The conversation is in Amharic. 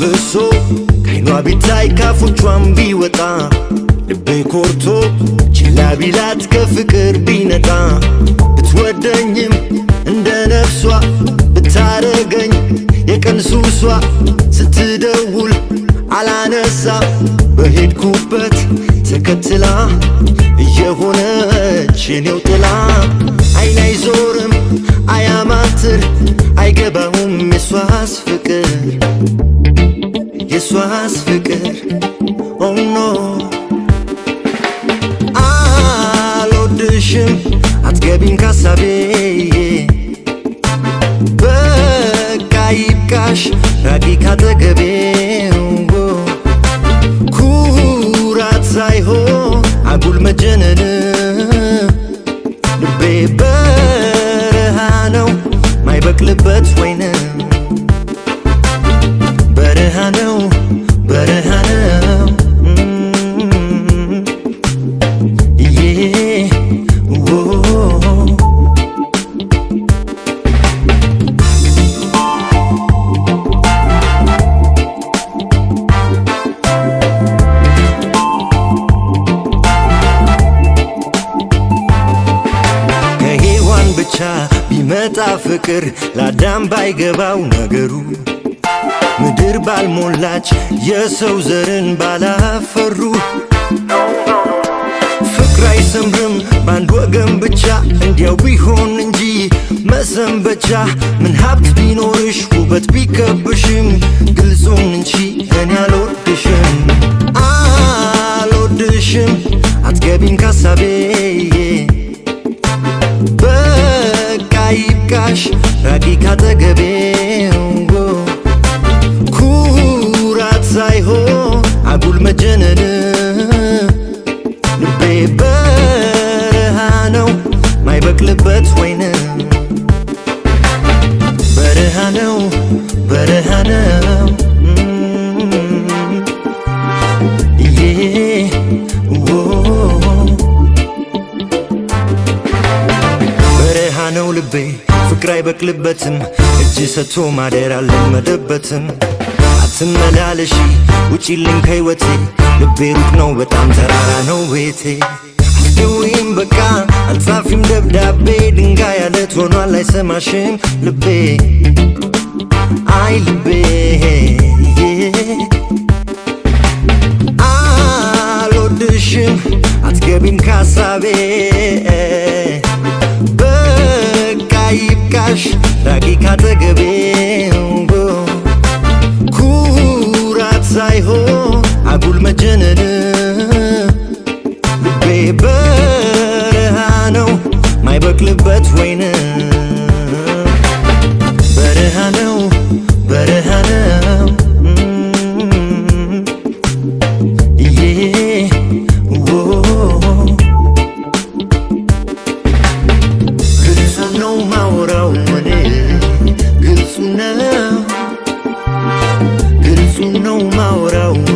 ፈሶ ከአይኗ ቢታይ ካፎቿም ቢወጣ ልቤ ኮርቶ ችላ ቢላት ከፍቅር ቢነጣ ብትወደኝም እንደ ነፍሷ ብታረገኝ የቀን ሱሷ ስትደውል አላነሳ በሄድኩበት ተከትላ እየሆነች የኔው ጥላ አይን አይዞርም አያማትር አይገባውም የሷስ ፍቅር የሷስ ፍቅር ኦኖ አልወድሽም አትገቢም ካሳቤ በቃ ይብቃሽ ራቂ ካጠገቤ ኩራት ሳይሆን አጉል መጀነን ልቤ በረሃ ነው ማይበቅልበት ወይን በረሃ ነው በረሃ ነው ዬ ዎ ከሔዋን ብቻ ቢመጣ ፍቅር ለአዳም ባይገባው ነገሩ ምድር ባልሞላች የሰው ዘርን ባላፈሩ ፍቅር አይሰምርም በአንድ ወገን ብቻ እንዲያው ቢሆን እንጂ መሰንበቻ ምን ሀብት ቢኖርሽ ውበት ቢከብሽም ግልጹን እንጂ እኔ አልወድሽም አልወድሽም አትገቢም ካሳቤ በቃ ይብቃሽ ራቂ ካጠገቤ ኩራት ሳይሆን አጉል መጀነን ልቤ በረሃ ነው ማይበቅልበት ወይን በረሃ ነው በረሃ ነው ዬ ዎ በረሃ ነው ልቤ ፍቅር አይበቅልበትም እጅ ሰጥቶ ማደር አልለመደበትም አትመላለሺ ውጪልኝ ከህይወቴ ልቤ ሩቅ ነው በጣም ተራራ ነው ቤቴ አስደውይም በቃ አልጻፊም ደብዳቤ ድንጋይ አለት ሆኗል አይሰማሽም ልቤ አይ ልቤ አልወድሽም አትገቢም ካሳቤ በቃ ይብቃሽ ራቂ ካጠገቤ ኩራት ሳይሆን አጉል መጀነን ልቤ በረሃ ነው ማይበቅልበት ወይን በረሃ ነው በረሃ ነው ዬ ዎ ግልጹ ነው ማውራው እኔ ግልጹ ነው ግልጹ ነው ማውራው